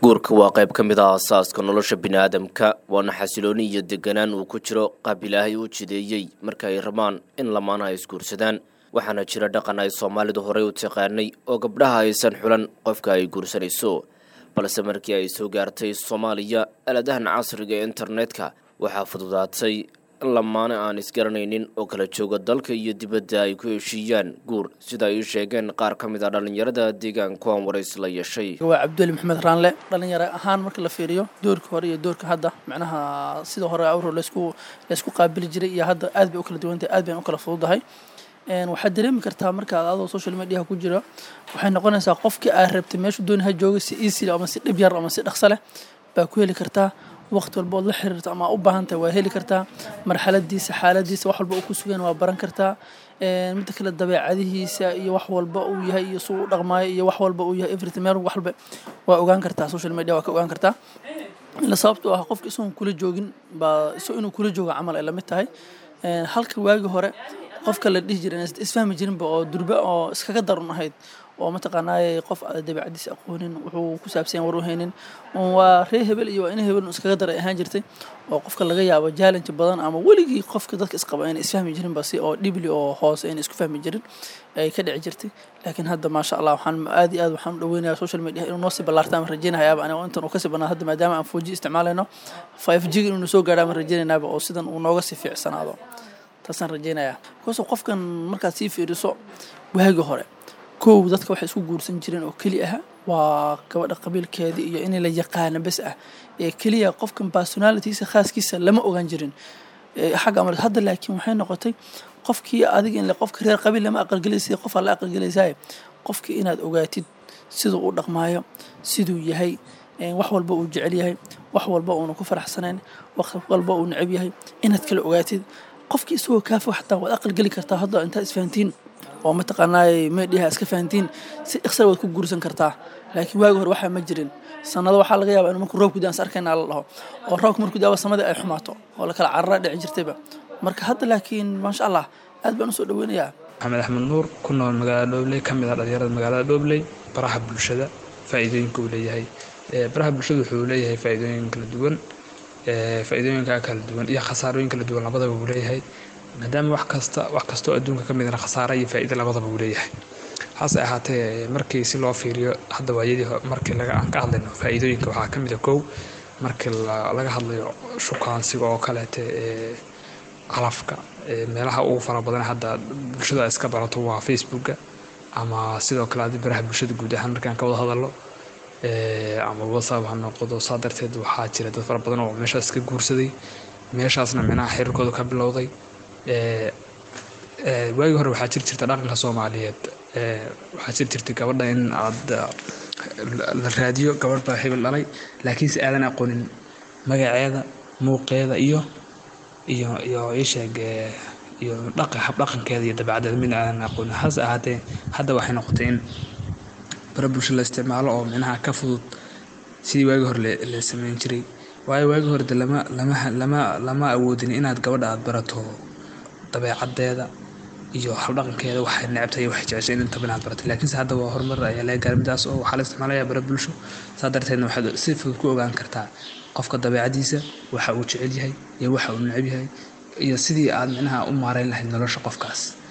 guurka waa qayb ka mid ah aasaaska nolosha biniaadamka waana xasilooni iyo deganaan uu ku jiro qaab ilaahay u jideeyey marka ay rabaan in lamaana ay isguursadaan waxaana jira dhaqan ay soomaalidu horey u taqaanay oo gabdhaha aysan xulan qofka ay guursanayso balse markii ay soo gaartay soomaaliya aladahan casriga ee internetka waxaa fududaatay in lamaane aan isgaranaynin oo kala jooga dalka iyo dibadda ay ku heshiiyaan guur sida ay u sheegeen qaar ka mid ah dhallinyarada deegaanku aan warays la yeeshay waa cabduli maxamed raanle dhalinyaro ahaan marka la fiiriyo doorka hore iyo doorka hadda macnaha sida hore awro laysku laysku qaabili jiray iyo hadda aad bay u kala duwantahay aad bay u kala fududahay waxaad dareemi kartaa markaad adoo social mediaha ku jira waxay noqonaysaa qofkii aad rabtay meeshu dooni ha jooga si easy ama si dhib yar ama si dhaqso leh baa ku heli kartaa waqti walba ood la xiriirto ama u baahan tahay waa heli kartaa marxaladiisa xaaladiisa wax walba uu ku sugan waa baran kartaa midda kale dabeecadihiisa iyo wax walba uu yahay iyo suu u dhaqmaayo iyo wax walba uu yahay everything meel wax walba waa ogaan kartaa social media waa ka ogaan kartaa ila sababtoo ah qofka isagoon kula joogin baa isagoo inuu kula joogo camal ay lamid tahay halka waagi hore qofka la dhihi jiray isfahmi jirinba oo durbe oo iskaga darun ahayd oo mataqaanaaye qof dabeecadiisa aqoonin wuxuu ku saabsan war u haynin waa ree hebel iyo waa ina hebel iskaga daray ahaan jirtay oo qofka laga yaabo challenge badan ama weligii qofka dadka isqaba ayna isfahmi jirinba si oo dhibli oo hoose ayna isku fahmi jirin ay ka dhici jirtay laakiin hadda maasha allah waxaan aad iyo aad waxaan u dhaweynayaa social media inuu noo sii ballaarta ama rajeynayaaba anigo intan uu kasii banaa hadda maadaama aan 4G isticmaalayno 5G inuu soo gaadho ama rajeynayaaba oo sidan uu nooga sii fiicsanaado taasaan rajeynayaa bikoso qofkan markaad sii fiiriso waagi hore kow dadka waxay isku guursan jireen oo keli ah waa gabadha qabiilkeedii iyo in la yaqaano bes ah ee keliya qofkan personalitiisa khaaskiisa lama ogaan jirin xagga amal hadda laakiin waxay noqotay qofkii adiga in qofka reer qabiil lama aqalgelaysa qof la aqalgelaysaay qofkii inaad ogaatid siduu u dhaqmaayo siduu yahay wax walba uu jecel yahay wax walba uuna ku faraxsanayn wax walba uu necab yahay inaad kala ogaatid qofkii isagoo kaafo xataa waad aqalgeli kartaa hadda intaad isfahantiin oo mataqaanaa meedhiha iska fahantiin si iksar waad ku guursan kartaa laakiin waagi hore waxaa ma jirin sanado waxaa laga yaabaa in markuu roobku daan is arkayna la dhaho oo roobka markuu daaba samadii ay xumaato oo la kala carara dhici jirtayba marka hadda laakiin maasha allah aad baan usoo dhaweynayaa maxamed axmed nuur ku nool magaalada dhobley ka mid ah dhalinyarada magaalada dhobley baraha bulshada faa'iidooyinka uu leeyahay baraha bulshada wuxuu leeyahay faa'iidooyin kala duwan faa'iidooyinka kala duwan iyo khasaarooyin kala duwan labadaba uu leeyahay maadaama wax kasta wax kastoo adduunka ka midna khasaara iyo faa'iida labadaba uu leeyahay hase ahaatee markii si loo fiiriyo hadda waayadii markii laga aan ka hadlayno faa'iidooyinka waxaa ka mid a kow markii laga hadlayo shukaansiga oo kaleete ee calafka meelaha ugu fara badan hadda bulshada iska barato waa facebooka ama sidoo kale adi baraha bulshada guud ahaan markaan ka wada hadalno ama whatsapp ha noqdo saa darteed waxaa jira dad fara badan oo meeshaas iska guursaday meeshaasna micnaha xiriirkooda ka bilowday waagii hore waxaa jiri jirta dhaqanka soomaaliyeed waxaa jiri jirtay gabadha in aad la raadiyo gabadh baa hebel dhalay laakiinse aadan aqoonin magaceeda muuqeeda iyo iyo iyo isheeg iyo dhaqa habdhaqankeeda iyo dabeecaddeeda midna aadan aqoonin hase ahaatee hadda waxay noqotay in bara bulsho la isticmaalo oo micnaha ka fudud sidii waagii hore la sameyn jiray waayo waagii hore de lama lama lama lama awoodin inaad gabadha aad barato dabeecaddeeda iyo habdhaqankeeda waxay necabtay waxay jeceshay in intaba inaad baratay laakiinse hadda waa horumar ayaa laga gaaray midaas oo waxaa la isticmaalayaa bara bulsho saa darteedna waxaad si fudud ku ogaan kartaa qofka dabeecadiisa waxa uu jecel yahay iyo waxa uu necab yahay iyo sidii aad micnaha u maareyn lahayd nolosha qofkaas